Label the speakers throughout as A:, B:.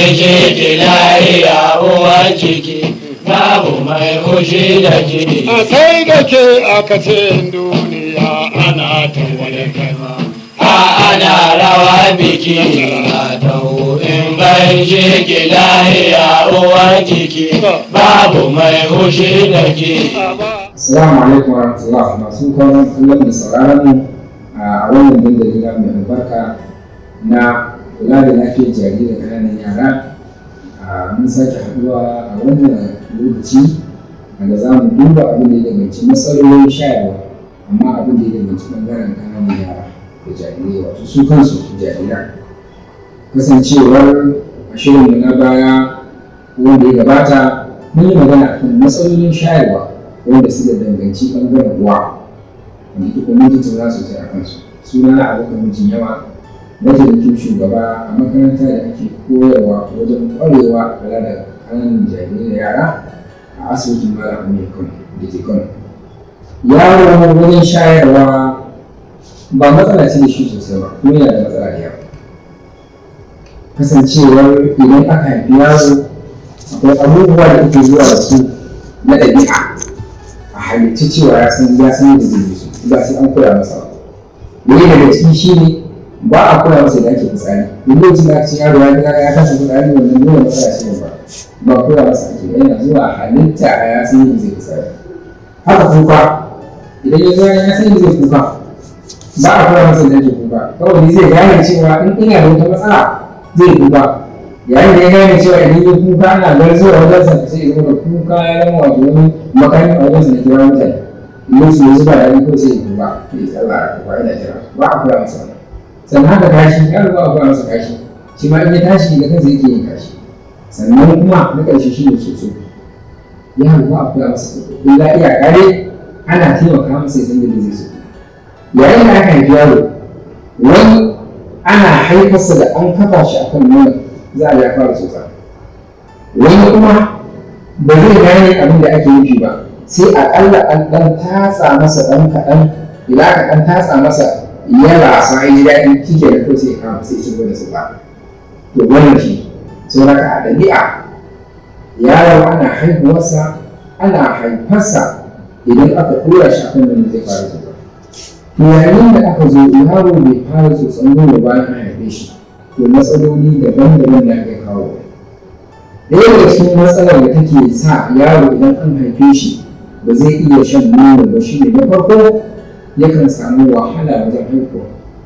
A: gaishe ki lahiya uwar ciki babu mai fushi da ki
B: a sai da ke aka ce duniya ana ta wani kama
A: a ana rawa biki a taho in gaishe ki lahiya uwar ciki babu mai fushi da ki
C: Assalamu alaikum wa rahmatullah masu kallon kallon da sauraron mu a wannan dandali na mai albarka na kula da lafiyar jariri da ƙananan yara a mun sake haɗuwa a wannan lokaci wanda za mu duba abin da ya danganci matsalolin shayarwa amma abin da ya danganci ɓangaren ƙananan yara da jarirai wato su kansu jariran kasancewar a shirinmu na baya wanda ya gabata mun yi magana kan matsalolin shayarwa wanda suka danganci ɓangaren uwa wanda duk mun tattauna sosai a kansu suna na abokan mijin yawa mataimakin shugaba a makaranta da ake koyarwa wajen ƙwarewa a kula da ƙananan jarirai da yara a asibitin malam amir kano da ke kano yaro wajen shayarwa ba matsala ce da shi sosai ba kuma yana da matsala da yawa kasancewar idan aka haifi yaro akwai abubuwa da ake zuwa da su na ɗabi'a a halitta cewa ya san ya san yadda zai yi su ba sai an koya masa ba wani daga ciki shi ne ba a koya masa da ake fitsari duk lokacin da aka ce yaro ya ga ya tashi fitsari wannan dole matsala ce ba ba koya masa ake ba yana zuwa halitta a ya san yadda zai fitsari haka kuka idan ya zo ya san yadda zai kuka ba a koya masa da ake kuka kawai zai gane cewa in ina da wata matsala zai kuka yayin da ya gane cewa idan ya kuka ana garzuwa wajen sa sai ya zama kuka ya zama wato wani makami a wajen sa na kira mutane idan su yanzu ba ya yi ko sai ya kuka ya tsalla a kuka yana kira ba a koya masa wannan sannan haka kashi ya ba a koya masa kashi shi ma in ya tashi da kansa yake yin kashi sannan kuma na ƙarshe shi ne soso ya ba a koya masa soso in za iya kare ana taimaka masa ya san yadda zai so yayin da aka haifi yaro wani ana haifarsa da an kafa shi akan nonon za a ya fara tsotsa wani kuma ba zai gane abin da ake nufi ba sai aƙalla an ɗan tatsa masa ɗan kaɗan idan aka ɗan tatsa masa ya lasa ya ji daɗi kike da ko sai ya kama sai ya shigo da tsotsa to wannan shi sau da a ɗabi'a yaro ana haihuwarsa ana haifarsa idan aka tura shi akan nono zai fara tsotsa to yayin da aka zo yaro bai fara tsotson nono bayan an haife shi to matsaloli daban-daban da aka kawo ɗaya daga cikin matsalar da take sa yaro idan an haife shi ba zai iya shan nono ba shi ne na farko yakan samu wahala wajen haihuwa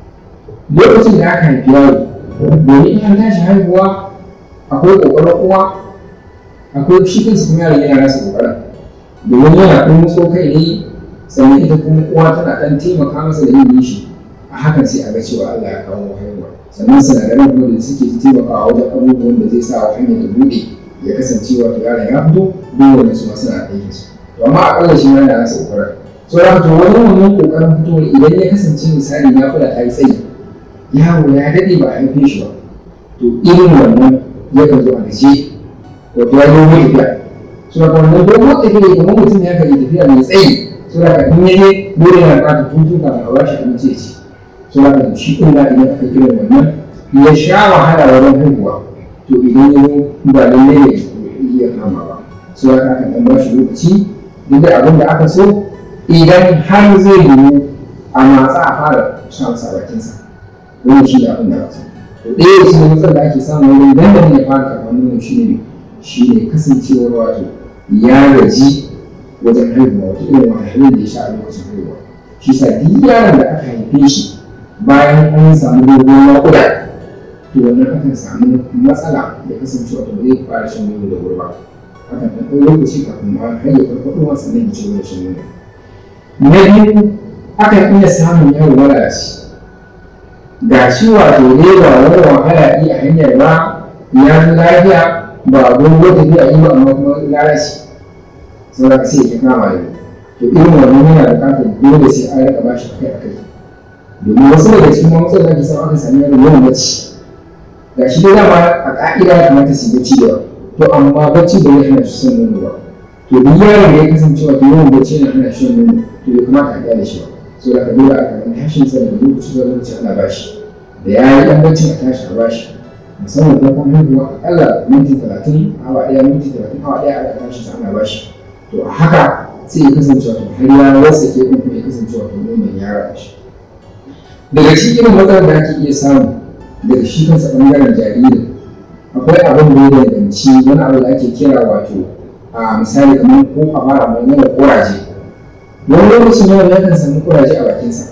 C: lokacin da aka haifi yaro domin in an tashi haihuwa akwai ƙoƙarin uwa akwai shi kansa kuma yaron yana rasa ƙoƙarin domin yana kuma tso kai ne sannan ita kuma uwa tana ɗan taimaka masa da yin nishi a hakan sai a ga cewa Allah ya kawo haihuwa sannan sinadaran kuma da suke taimakawa wajen abubuwan da zai sa wa hanyar da buɗe ya kasance wato yaron ya fito dole su ma suna aikin su to amma akalla shi ma yana nasa kokarin so da to wani wannan kokarin fitowar idan ya kasance misali ya kula ta yi tsayi yaro ya daɗe ba a haife shi ba to irin wannan yakan zo a gaje wato ya dogo tafiya so da wannan dogo tafiya kamar mutum ya kan yi tafiya mai tsayi so da ka in yaje dole yana buƙatar hutu kafin a bashi abinci ya ci suna da shi ɗin idan aka irin wannan ya sha wahala wajen haihuwa to idan ya zo ba lallai ne iya kama ba su ya aka ɗan ba shi lokaci duk da abin da aka so idan har zai yiwu a matsa a fara sha masa bakinsa wani shi da abin da aka so to ɗaya shi ne matsalar da ake samu wurin dandamali ya fara karɓar nono shi ne shi ne kasancewar wato ya gaji wajen haihuwa wato irin wahalhalun da ya sha a lokacin haihuwa shi sa duk yaron da aka haife shi bayan an samu dogon naƙuda to wannan akan samu matsala da kasancewa to ba zai fara shan nono da wuri ba akan ɗan ɗan lokaci kafin ma har ya farfaɗo masa nan ya ci gaba da shan nono na biyu akan iya samun yaro malalaci ga shi wato dai ba wani wahala yi a hanyar ba ya fi lafiya ba dogon tafiya yi ba amma kuma lalaci saboda sai ya kama ne to irin wannan yana buƙatar dole sai an rika bashi akai akai domin wasu daga cikin matsalar da ake samu aka sami yaro yawan bacci ga shi dai dama a ƙa'ida ya kamata su yi bacci da to amma bacci da ya hana shi son nono ba to duk yaron da ya kasance wato yawan bacci yana hana shi son nono to bai kamata a gyara shi ba so da ka dole a kan tashin sa daga lokaci zuwa lokaci ana bashi da ya yi ɗan bacci a tashi a bashi musamman farkon haihuwa akalla minti talatin awa ɗaya minti talatin awa ɗaya aka tashi sa ana bashi to a haka sai ya kasance wato har ya wasa ke kuma ya kasance wato nonon ya raba shi daga cikin irin matsalar da ake iya samu daga shi kansa ɓangaren jariri akwai abin da ya danganci wani abu da ake kira wato a misali kamar ko a fara mai nuna kuraje wani lokacin yaro ya kan samu kuraje a bakinsa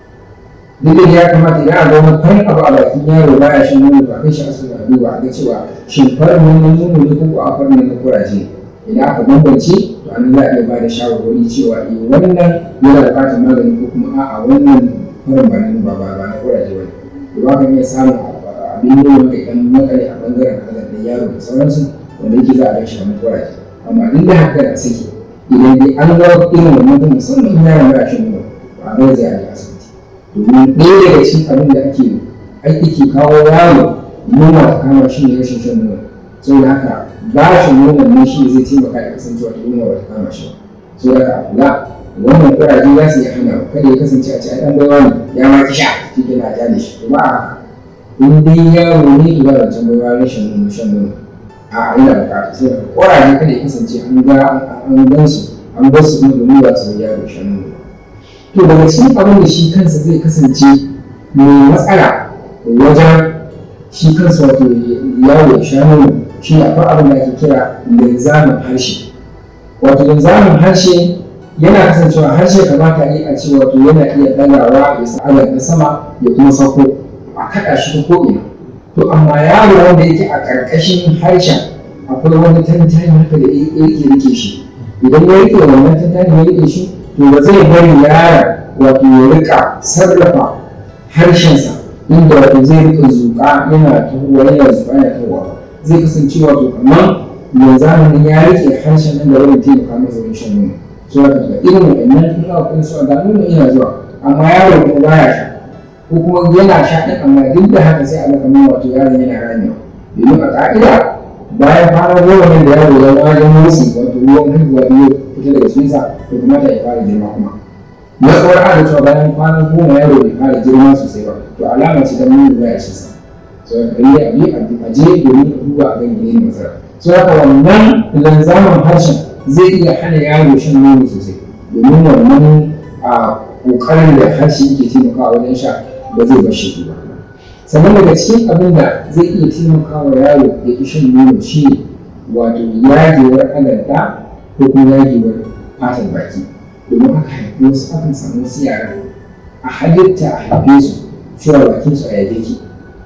C: duk da ya kamata idan a ga wani farin abu a bakin yaro baya shan nono ba kai shi asibiti a duba a ga cewa shin farin nonon nono ne ko ko a farin na kuraje idan aka bambance to an za a iya ba da shawarwari cewa eh wannan yana buƙatar magani ko kuma a'a wannan farin ba na ba ba na kuraje ba ne ba kan iya samun abin yi wanda ɗan makare a ɓangaren hazar da yaro da sauransu wanda yake za a gan shi wani kuraje amma duk da haka da suke idan dai an ga irin wannan kuma musamman yaron ba shi nuna ba a zai a je asibiti domin ɗaya daga cikin abin da ake aiki ke kawo yaro yunwa ta kama shi ne rashin shan nono saboda haka ba shi nonon ne shi zai taimaka ya kasance wata yunwa ba ta kama shi ba saboda haka a kula wannan kuraje za su yi hana kada ya kasance a ce a ɗan baiwa ne ya ma ki sha shi ke na ja da shi to ba a haka in dai yaro ne to ba da can baiwa rashin nono shan nono a ina bukata sai da ƙoraje kada ya kasance an ga an gan su an bar su kuma domin ba su yaro shan nono to daga cikin abin da shi kansa zai kasance mai matsala wajen shi kansa wato yaro ya sha nono shi ne akwai abin da ake kira linzamin harshe wato linzamin harshe yana kasancewa harshe kamata yi a ce wato yana iya ɗagawa ya sa na sama ya kuma sauko a kaɗa shi ta ko'ina to amma yaro wanda yake a ƙarƙashin harshen akwai wani tantani haka da yake rike shi idan ya rike wannan tantani ya rike shi to ba zai bari yaron wato ya rika sarrafa harshensa inda wato zai rika zuƙa yana tahowa yana zuƙa yana tahowa zai kasance wato kamar mai zamanin ya rike harshen nan da wani taimaka masa wajen shan nono so haka daga irin waɗannan in aka kuma su ga nono yana zuwa amma yaro kuma baya sha ko kuma yana sha ɗin amma duk da haka sai a ga kamar wato yaron yana ramewa domin a ƙa'ida bayan kwana goma ne da yaro ya wajen motsi wato ruwan haihuwa biyu fita daga cikinsa to kamata ya fara girma kuma matsawar ana cewa bayan kwana goma yaro bai fara girma sosai ba to alama ce ta nuna baya ci sa so ka yi abi a je domin a duba a ga menene matsala so haka wannan lanzaman harshen zai iya hana yaro shan nono sosai domin wannan a kokarin da harshe yake taimakawa wajen sha ba zai bar shi ba sannan daga cikin abin da zai iya taimakawa yaro ya ƙi shan nono shi ne wato yagewar alanta ko kuma yagewar fatan baki domin haka haifi wasu akan samu wasu yara a halitta a haife su cewa bakin su a yage ki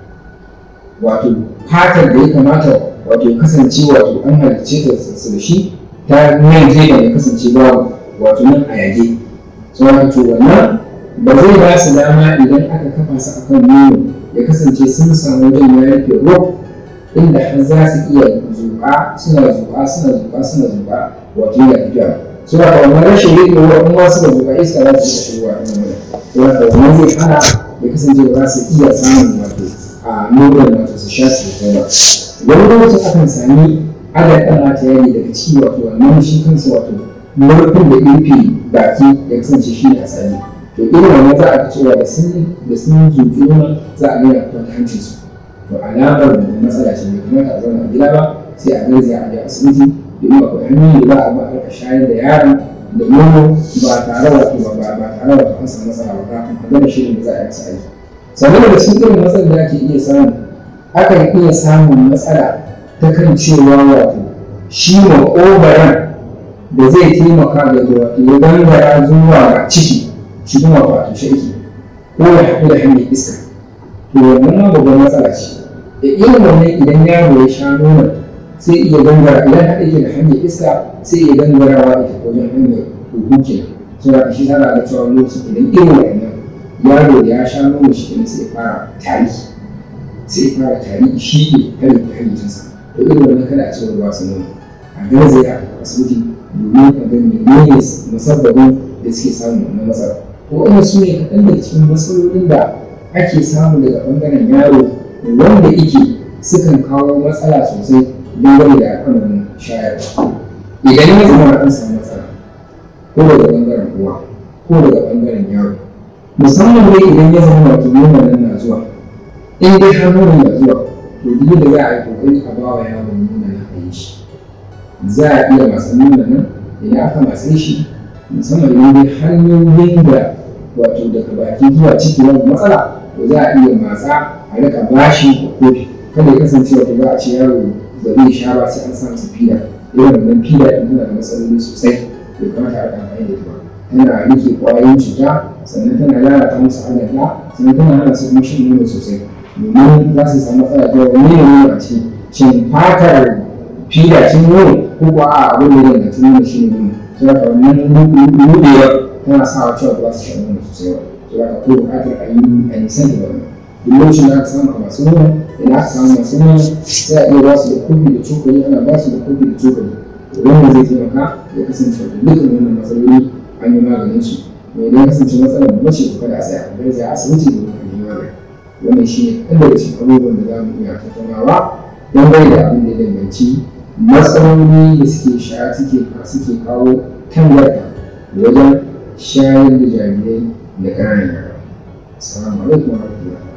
C: wato fatar da ya kamata wato ya kasance wato an halicce ta su da shi ta nan zai da ya kasance babu wato nan a yage sauran to wannan ba zai ba su dama idan aka kafa su akan nono ya kasance sun samu wajen ya rufe ruwa inda har za su iya zuƙa suna zuƙa suna zuƙa suna zuƙa wato yana tafiya so da wannan rashin riƙe ruwa in ma suka zuƙa iska za su iya shigowa a nan wajen so da wannan zai hana ya kasance ba za su iya samun wato a nonon wato su sha su kai ba wani lokacin akan sami adad ɗan mata yari daga ciki wato wannan shi kansa wato murfin da rufe baki ya kasance shi ne asali to irin wannan za a ga cewa da sun da sun zuƙi ruwan za a gina fita ta hancin su to alamar da matsala ce bai kamata a zauna a gida ba sai a garzaya a je asibiti domin akwai hanyoyi da za a ba a rika shayar da yaron da nono ba tare wato ba ba ba tare wato an samu matsala ba kafin a gama shirin da za a yi masa aiki sannan daga cikin irin matsalar da ake iya samu akan iya samun matsala ta kan cewa wato shi maƙogaran da zai taimaka da wato ya gangara zuwa ga ciki shi kuma wato shaiki ko ya haɗu da hanyar iska to wannan ma babban matsala ce da irin wannan idan yaro ya sha nonon sai iya gangara idan haɗe ke da hanyar iska sai iya gangarawa ita wajen hanyar huhu ke so da shi tana da cewa lokacin idan irin wannan yaro da ya sha nono shi ne sai fara tari sai fara tari shi ne kare da hanyarsa to irin wannan kada a cewa ba su nono a garzaya a asibiti domin a ga menene musabbabin da suke samun wannan matsala waɗanda su ne kaɗan daga cikin matsalolin da ake samu daga ɓangaren yaro wanda ike sukan kawo matsala sosai dangane da al'amarin shayarwa idan ya zama an samu matsala ko daga ɓangaren uwa ko daga ɓangaren yaro musamman dai idan ya zama wato nonon nan na zuwa in dai har nonon na zuwa to duk da za a yi kokari a ba wa yaron nuna na a yi shi za a iya matsan nuna nan idan aka matse shi musamman idan dai hanyoyin da wato daga baki zuwa ciki wani matsala to za a iya matsa a rika bashi da kofi kada ya kasance wato za a ce yaro ba zai sha ba sai an sa masa fida irin wannan fida ɗin tana da matsaloli sosai bai kamata a rika amfani da ita ba tana rike ƙwayoyin cuta sannan tana lalata musu halatta sannan tana hana su kuma shan nono sosai domin za su samu matsala da wani ne nono a ciki shin fatar fida cin nono ko kuwa a abin da ya danganci nono shi ne nono sai haka wannan rudewa tana sa cewa ba za su shan nono sosai ba sai haka ko buƙatar a yi a nisan da wannan duk lokacin da aka samu a masu nono idan aka samu masu nono sai a iya ba su da kofi da cokali ana ba su da kofi da cokali wannan zai taimaka ya kasance da dukkan wannan matsaloli an yi maganin su mai idan kasance matsalar ba ce kada a tsaya a garzaya asibiti da wani magani wannan shi ne ɗan daga cikin abubuwan da za mu iya tattaunawa dangane da abin da ya danganci matsaloli da suke sha suke suke kawo tangarda wajen shayar da jarirai da ƙananan yara. Assalamu alaikum wa rahmatullahi